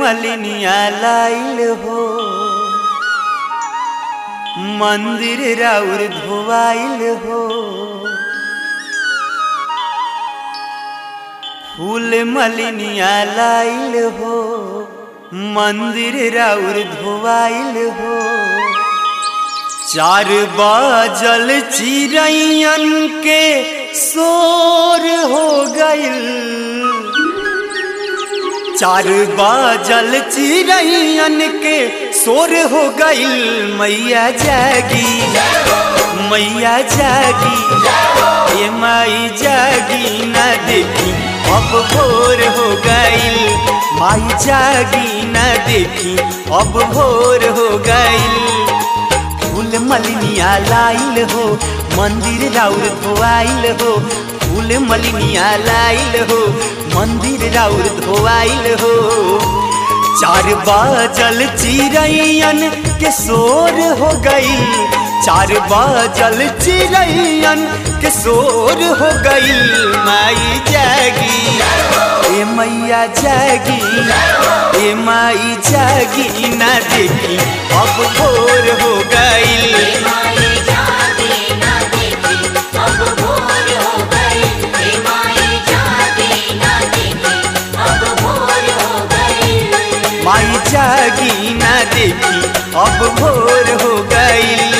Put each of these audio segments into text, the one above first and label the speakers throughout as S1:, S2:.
S1: मलिनिया लाइल हो मंदिर राउर धोवाइल हो फूल मलिनिया लाइल हो मंदिर राउर धोवाइल हो चार बाजल चिड़ैयन के शोर हो गइल चार बाजल चिड़ैयन के शोर हो गइल मैया जागी मैया जागी ये माई जागी ना देखी अब भोर हो गइल माई जागी ना देखी अब भोर हो गइल फूल मलिनिया लाइल हो मंदिर राउर धोआइल हो फूल मलिनिया लाइल हो मंदिर राउर धोआइल हो चार बाजल चिड़ैयन के शोर हो गई चार बाजल चिड़ैयन के शोर हो गई माई जागी ए मैया जागी ए माई जागी ना देखी अब भोर हो गई
S2: माई जागे ना देखी अब भोर हो गई हे माई जागे ना देखी अब भोर हो गई
S1: माई जागी ना देखी अब भोर हो गई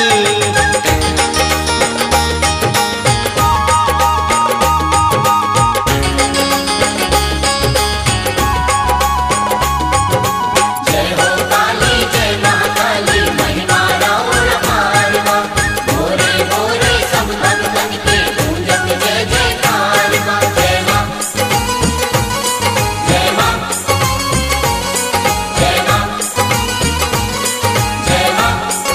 S2: जय हो काली जय महाकाली महिमा राउर पारवा भोरे भोरे सब भक्तन के पूजन जय जयकार माँ जय माँ जय माँ जय माँ जय माँ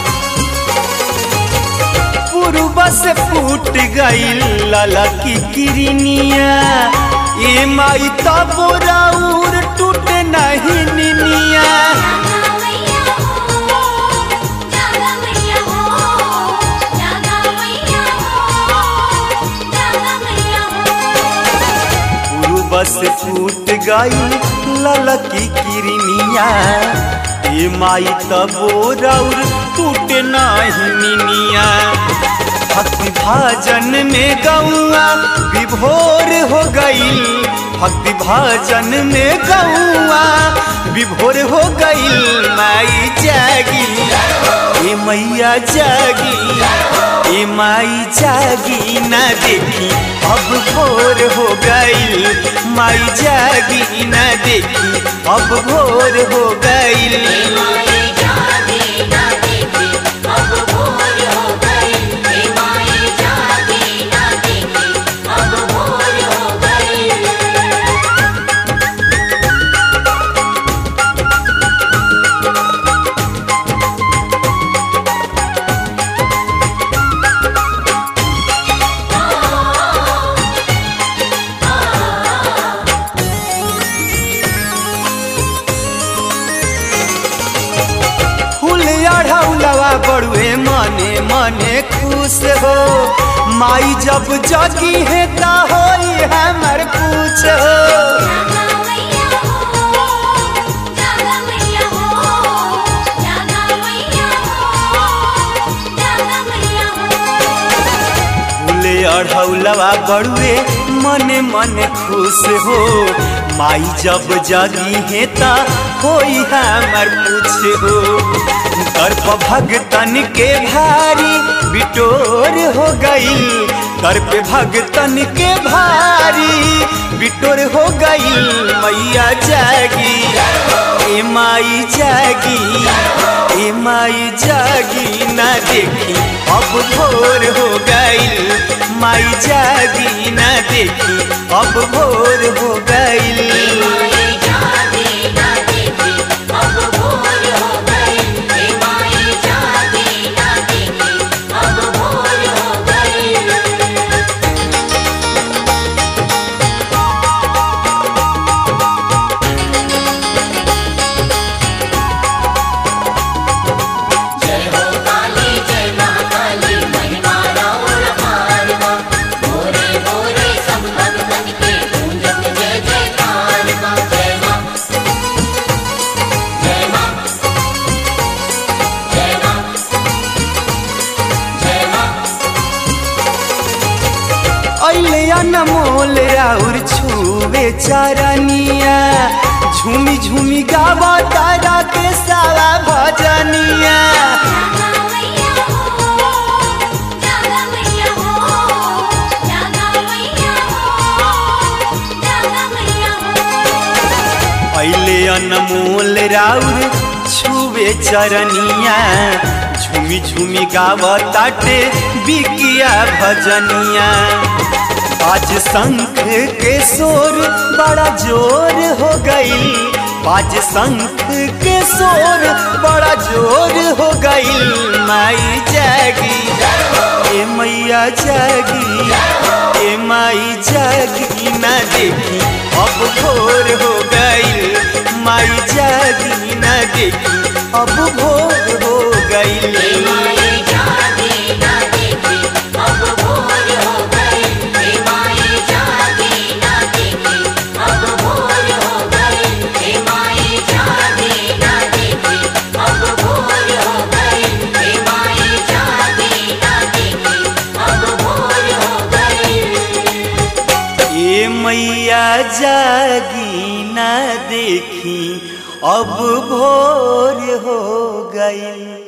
S1: पूर्व से फूट गई लाला की किरनिया ये माई तब राउर टूट नहीं निनिया
S2: जागा मैया हो जागा मैया हो जागा मैया हो जागा मैया हो
S1: पूर्व से फूट गई लाला की किरनिया ये माई तब राउर टूट नहीं निनिया भक्ति भाजन में गौआ विभोर हो गई भक्ति भाजन में गौआ विभोर हो गई माई जागी ए मैया जागी ए माई जागी ना देखी अब भोर हो गई माई जागी ना देखी अब भोर हो गई
S2: माई जागे ना देखी अब भोर हो गई हे माई जागे ना देखी अब भोर हो गई
S1: फूल अढ़ौलवा बड़ुए मने मने खुश हो माई जब जगी है ता होई हमर पूछ हो
S2: जागा मैया हो जागा मैया हो जागा मैया हो जागा मैया हो
S1: फूल अढ़ौलवा बड़ुए मने मने खुश हो माई जब जगी है ता होई हमर पूछ हो दर्प भगतन के भारी बिटोर हो गई दर्प भगतन के भारी बिटोर हो गई मैया जागी ए माई जागी ए माई जागी ना देखी अब भोर हो गई माई जागी ना देखी अब भोर हो गई
S2: माई जागे ना देखी अब भोर हो गई हे माई जागे ना देखी अब भोर हो गई जय हो काली जय महाकाली महिमा राउर पारवा भोरे भोरे सब भक्तन के पूजन जय जयकार माँ
S1: अनमोल राउर छुवे चरनिया झूमी झूमी गावा तारा के सारा भजनिया
S2: जागा मैया हो जागा मैया हो जागा मैया हो जागा मैया हो
S1: पहले अनमोल राउर छुवे चरनिया झूमी झूमी गावा ताटे बिकिया भजनिया आज शंख के शोर बड़ा जोर हो गई आज शंख के शोर बड़ा जोर हो गई माई जागी ए मैया जागी ए माई जागी ना देखी अब भोर हो गई माई जागी ना देखी अब भोर हो गई
S2: माए जागे ना देखे अब भोर हो गए हे माए जागे ना देखे अब भोर हो गए हे माए जागे ना देखे अब भोर हो गए हे माए जागे ना देखे अब भोर हो गए
S1: ए मैया जागी ना देखी अब भोर हो गई